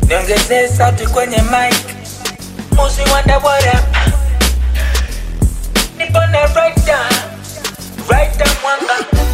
niongezee sauti kwenye mic musi wanda what up nipone right down right down mwanga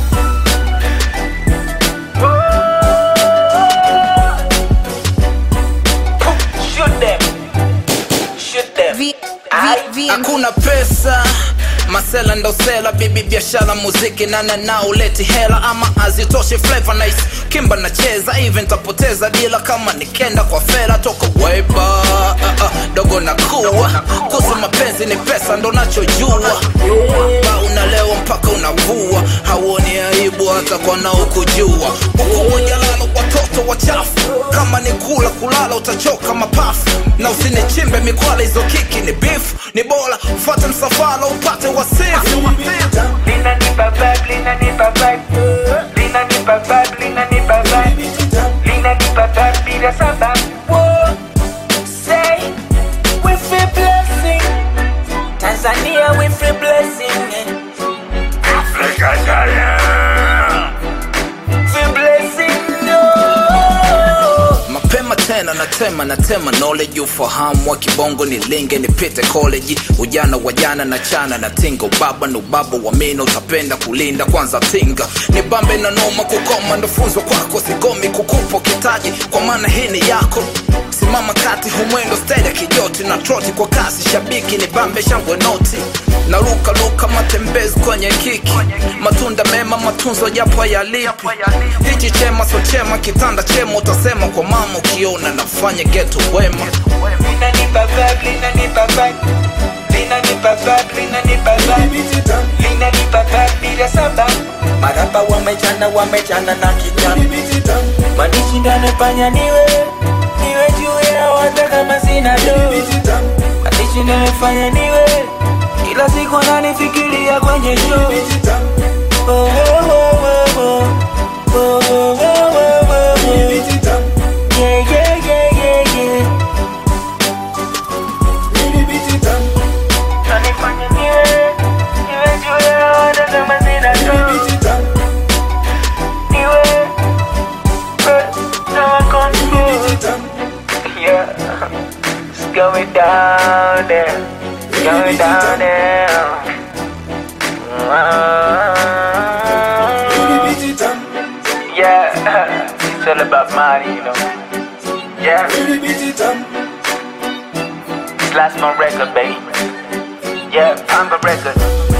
Shoot them. Shoot them. V, Aye. v, v, hakuna pesa masela ndo sela bibi biashara muziki nana na uleti hela ama azitoshe flavor nice kimba nacheza even tapoteza dila kama nikenda kwa fera toka weba uh, uh, dogo na kuwa kuhusu mapenzi ni pesa ndo nachojua ba unalewa mpaka unavua hauoni aibu hata kwa naokujua ukubwa jalala watoto wachafu kama ni kula kulala utachoka mapafu na usinichimbe mikwala hizo kiki ni beef ni bora fuate msafara upate wasifu linanipa vibe, linanipa vibe. Linanipa vibe, linanipa vibe. Linanipa vibe bila sababu. Whoa. Say, we feel blessing. Tanzania, we feel blessing. Feel blessing, no. mapema tena natema natema knowledge ufahamu wa kibongo ni linge nipite college ujana wa jana na chana na tinga ubaba na ubaba wa mino utapenda kulinda kwanza tinga ni bambe na noma kukoma ndo funzo kwako sigomi kukupo kitaji kwa maana hii ni yako simama kati humwendo stedi ya kijoti na troti kwa kasi shabiki ni bambe shangwe noti na luka luka matembezi kwenye kiki matunda mema matunzo japo yalipi hichi chema so chema kitanda chema utasema kwa mama ukiona nafanya geto wema Linanipa vibe, linanipa vibe. Linanipa vibe, linanipa vibe. Linanipa vibe bila sababu. Marapa wamechana wamechana na kijana manishindane fanya niwe niwe juu ya wata kama sina do manishindane fanya niwe kila siku nanifikiria kwenye show Oh, oh, oh, oh, oh. Oh, oh, oh, oh, oh. Yeah, yeah, yeah, yeah, yeah. Nanifanya niwe niwe juu ya wata kama sina do niwe eh, na control Yeah, it's going down there, it's going down there. Yeah, it's all about money, you know. Yeah, it's last my record, baby. Yeah, I'm the record.